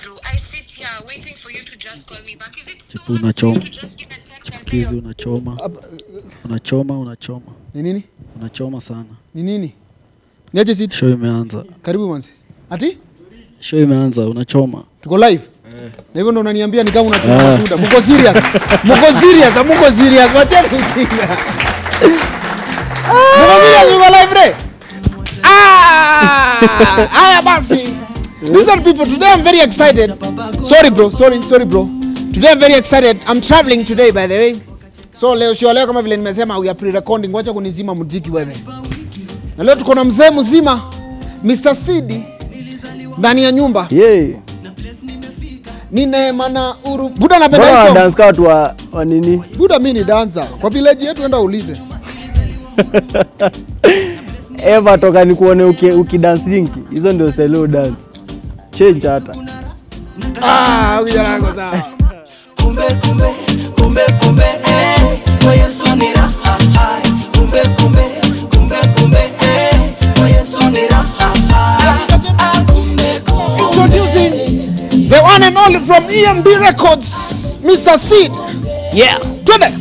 through. I sit here waiting for you to just call me back. Is it too Chipu much for unachoma. you to just even text and say chipukizi you're unachoma Ap- unachoma unachoma ni nini unachoma sana ni nini niache sit show imeanza karibu manzi ati show imeanza unachoma tuko live na hivyo ndo unaniambia ni kama unachuma Ah. matunda mko serious mko serious mko serious wacheni ujinga mko serious mko live re ah haya basi listen people today i'm very excited sorry bro sorry sorry bro today i'm very excited i'm traveling today by the way so leo sio leo kama vile nimesema we are pre-recording wacha kunizima muziki wewe na leo tuko na mzee mzima Mr. Sidi ndani ya nyumba yeah. ni neema na uru buda napenda Mbona hii wana song dance kama watu wa, wa nini buda mi ni dancer kwa village yetu enda uulize eva toka nikuone uki, ukidansingi hizo ndio style dance change hata ah kijana wangu sawa kumbe kumbe kumbe kumbe eh kwa Yesu ni raha hai kumbe kumbe kumbe kumbe eh kwa Yesu ni raha hai Ah, kumbe kumbe introducing the one and only from EMB Records Mr. Seed yeah. twende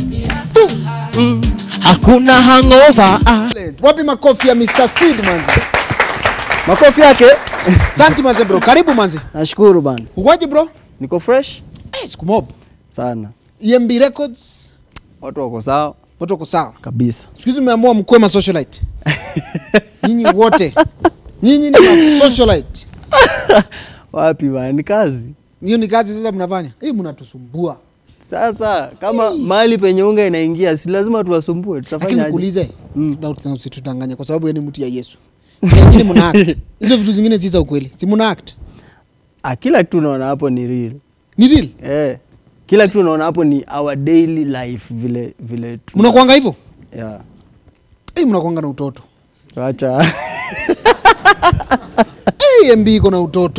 hakuna hangover ah. wapi makofi ya Mr. Seed manzi makofi yake santi manze bro karibu manzi nashukuru bana ukoje bro niko fresh eh siku mob sana EMB Records watu wako sawa watu wako sawa kabisa siku hizi umeamua mkuwe ma socialite nyinyi wote nyinyi ni ma socialite wapi bana ni kazi hiyo ni kazi sasa mnafanya hii mnatusumbua sasa kama mahali penye unga inaingia si lazima tuwasumbue lakini tutafanya nikuulize na usitudanganye kwa sababu yeye ni mtu ya Yesu lakini mna act hizo vitu zingine si za ukweli si mna act ah, kila kitu unaona hapo ni real ni real eh, kila kitu unaona hapo ni our daily life vile vile tuna- mnakwanga hivyo yeah. eh mnakwanga na utoto acha eh MB iko na utoto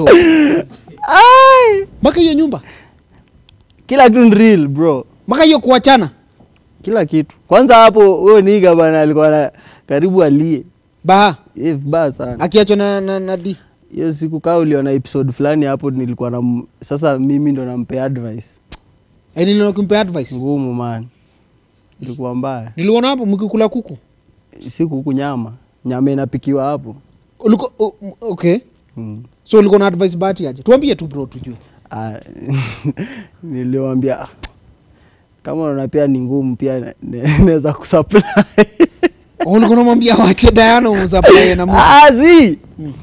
Ai! mpaka hiyo nyumba kila kitu ni real bro mpaka hiyo kuachana kila kitu kwanza hapo huyo niga bana alikuwa na karibu alie baha Eh, vibaya sana akiachwa na, na, na D hiyo siku kaa uliona episode fulani hapo nilikuwa na m- sasa mimi ndo nampea advice eh niliona kumpa advice ngumu man ilikuwa mbaya niliona hapo mkikula kuku siku huku nyama nyama inapikiwa hapo uliko o- okay mm. so ulikuwa na advice bahati aje tuambie tu bro tujue Ah, niliwambia "Ah, kama unaona pia ni ngumu pia ne- ne- naweza kusupply ulikuwa unamwambia wache Diana umsupply na Mungu Ah, zi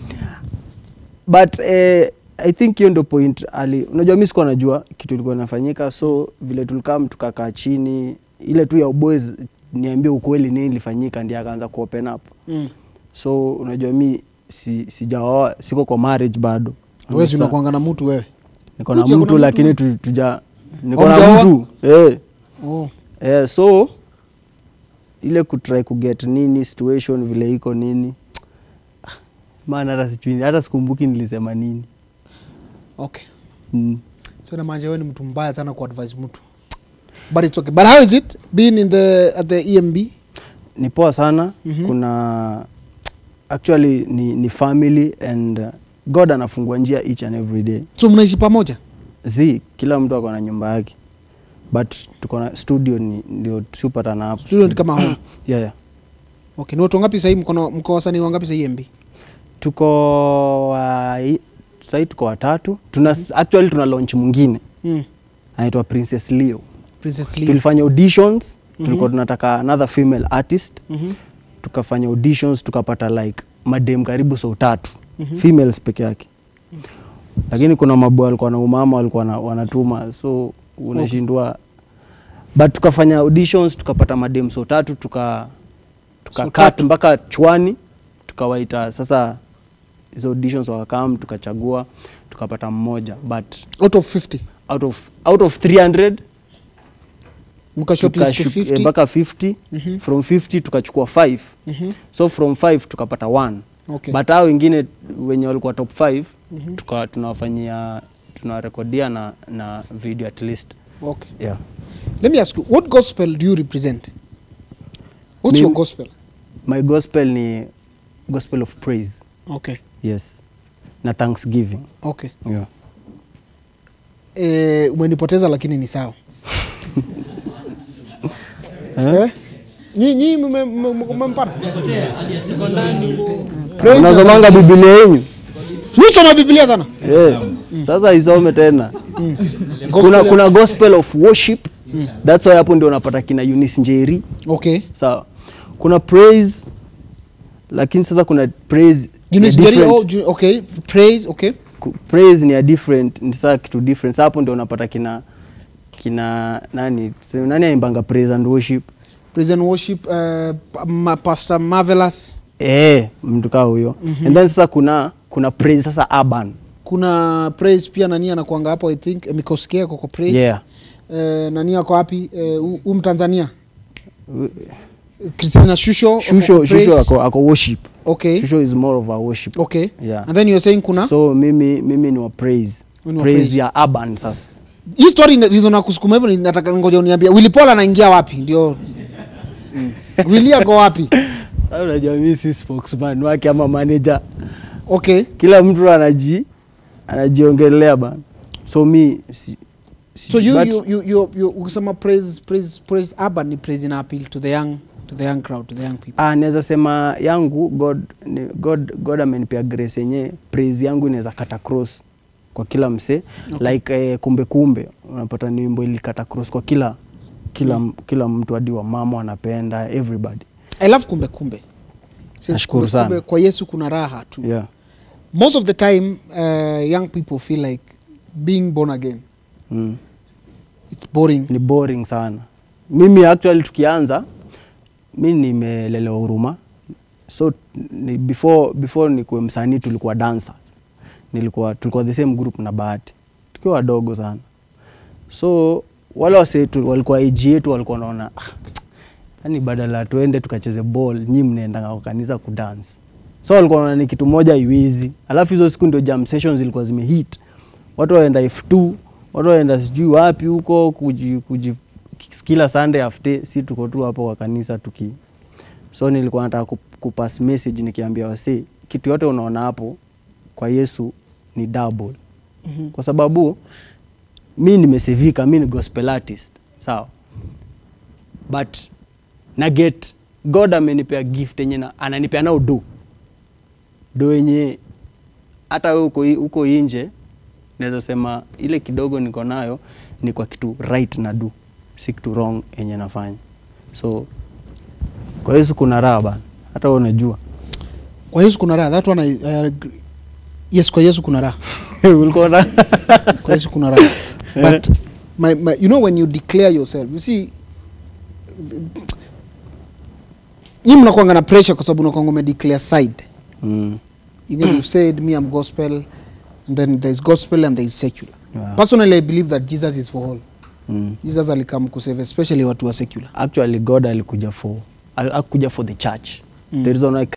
but eh, i think hiyo ndo point ali unajua mi sikuwa najua kitu ilikuwa inafanyika so vile tulikam tukakaa chini ile tu ya uboys niambie ukweli nini ilifanyika ndi akaanza kuopen up mm. so unajua mi si, sijaoa siko kwa marriage bado wewe si unakuanga na mtu wewe niko na Kuja, kuna mtu mtu lakini tu, tuja niko na Hamjaoa? mtu eh. oh Eh, so ile kutry kuget nini situation vile iko nini Ah, maana hata sijui hata sikumbuki nilisema nini okay mm. so inamaanisha wewe ni mtu mbaya sana ku advise mtu but it's okay but how is it being in the at the EMB ni poa sana Mhm. kuna actually ni, ni family and uh, god anafungua njia each and every day so mnaishi pamoja z kila mtu ako na nyumba yake but tuko na studio ni, ndio siupatana hapo studio ni kama home yeah, yeah. okay ni watu wangapi sahii mko mko wasanii wangapi sahii EMB tuko uh, sahii tuko watatu tuna actually tuna launch mwingine mm. anaitwa princess leo Princess Lee tulifanya auditions tulikuwa tunataka another female artist Mhm. tukafanya auditions tukapata like madem karibu sau tatu females peke yake lakini kuna mabwa walikuwa na umama walikuwa na- wanatuma so unashindwa but tukafanya auditions tukapata madem sau tatu tuka tuka So cut tatu. mpaka chwani tukawaita sasa hizo auditions wakakam tukachagua tukapata mmoja but out of 50 out of, out of 300 mka shortlist to tukashu- eh, 50 mpaka 50 Mhm. from 50 tukachukua 5 Mhm. so from 5 tukapata 1 Okay. but hao wengine wenye walikuwa top 5 tuka tunawafanyia tunawarekodia na, na video at least okay yeah. let me ask you what gospel do you represent what's your Mimi- gospel my gospel ni gospel of praise okay yes na thanksgiving okay yeah. eh, umenipoteza lakini ni sawa eh? Nyi- nyi mme- mme- mme- mmempata Praise the unasomanga Lord. biblia yenyu Nichoma biblia sana Eh, sasa isome tena kuna, Gospel- kuna gospel of worship that's why hapo ndio unapata kina Eunice Njeri okay sawa kuna praise lakini sasa kuna praise Eunice ya Njeri, different- oh, Ju- okay praise okay ku- praise ni ya different ni saa kitu different Sasa hapo ndio unapata kina kina nani si- nani aimbanga praise and worship praise and worship uh, pa- ma, pastor marvelous eh mtu kaa huyo and then sasa kuna kuna praise sasa urban kuna praise pia nani anakuanga hapo i think eh, mikosikia koko praise Yeah. eh, nani ako wapi eh, hu- hu mtanzania Christina Shusho shusho ako praise. shusho ako, ako worship okay shusho is more of a worship okay Yeah. and then you're saying kuna so mimi mimi ni wa praise Wewe ni wa praise, praise. ya urban sasa hii story ina- reason nakusukuma hivyo ni- nataka ngoja uniambia Willy Paul anaingia wapi ndio Willy ako wapi sasa unajua mimi si spokesman wake ama manager okay kila mtu anaji anajiongelea bana so mi si, si, so you, but- you, you, you, you ukisema praise praise praise urban ni praise ina appeal to the young to the young crowd to the young people Ah, naweza sema yangu god ni, god, god amenipea grace yenye praise yangu inaweza kata cross kwa kila msee okay. like eh, kumbe kumbe unapata ni wimbo ilikata cross kwa kila kila, mm. kila mtu hadi wa mama wanapenda everybody i love kumbe kumbe Since Nashukuru kumbe, sana. kumbe, kwa yesu kuna raha tu yeah. most of the time uh, young people feel like being born again mm. it's boring ni boring sana mimi actually tukianza mi nimelelewa huruma so ni before, before nikuwe msanii tulikuwa dancers nilikuwa tulikuwa the same group na bahati tukiwa wadogo sana so wale wase tu- walikuwa age yetu walikuwa naona ah, yani badala tuende tukacheze ball nyi mnaendanga kwa kanisa kudance so walikuwa naona ni kitu moja iwizi alafu hizo siku ndio jam sessions zilikuwa zimehit watu waenda f2 watu waenda sijui wapi huko kuji, kuji, kila sunday after si tuko tu hapo kwa kanisa tuki so nilikuwa nataka ku- kupass message nikiambia wasi kitu yote unaona hapo kwa yesu ni double mm-hmm. kwa sababu mi nimesevika mi ni gospel artist sawa but na get god amenipea gift yenye na- ananipea nao do do yenye hata we uko, i- uko inje naweza sema ile kidogo niko nayo ni kwa kitu right na do si kitu wrong yenye nafanya so kwa yesu kuna raha bana hata wewe unajua kwa yesu kuna raha that one I, I agree. yes kwa yesu kuna raha ulikuwa na kwa yesu kuna raha but my, my, you know when you declare yourself you see nyi mnakwanga na pressure kwa sababu unakwanga umedeclare side mm. you know, you've said me i'm gospel and then there's gospel and there's secular Yeah. personally i believe that jesus is for all Mm. jesus alikam kusave especially watu wa secular actually god alikuja for alikuja for the church mm. the reason why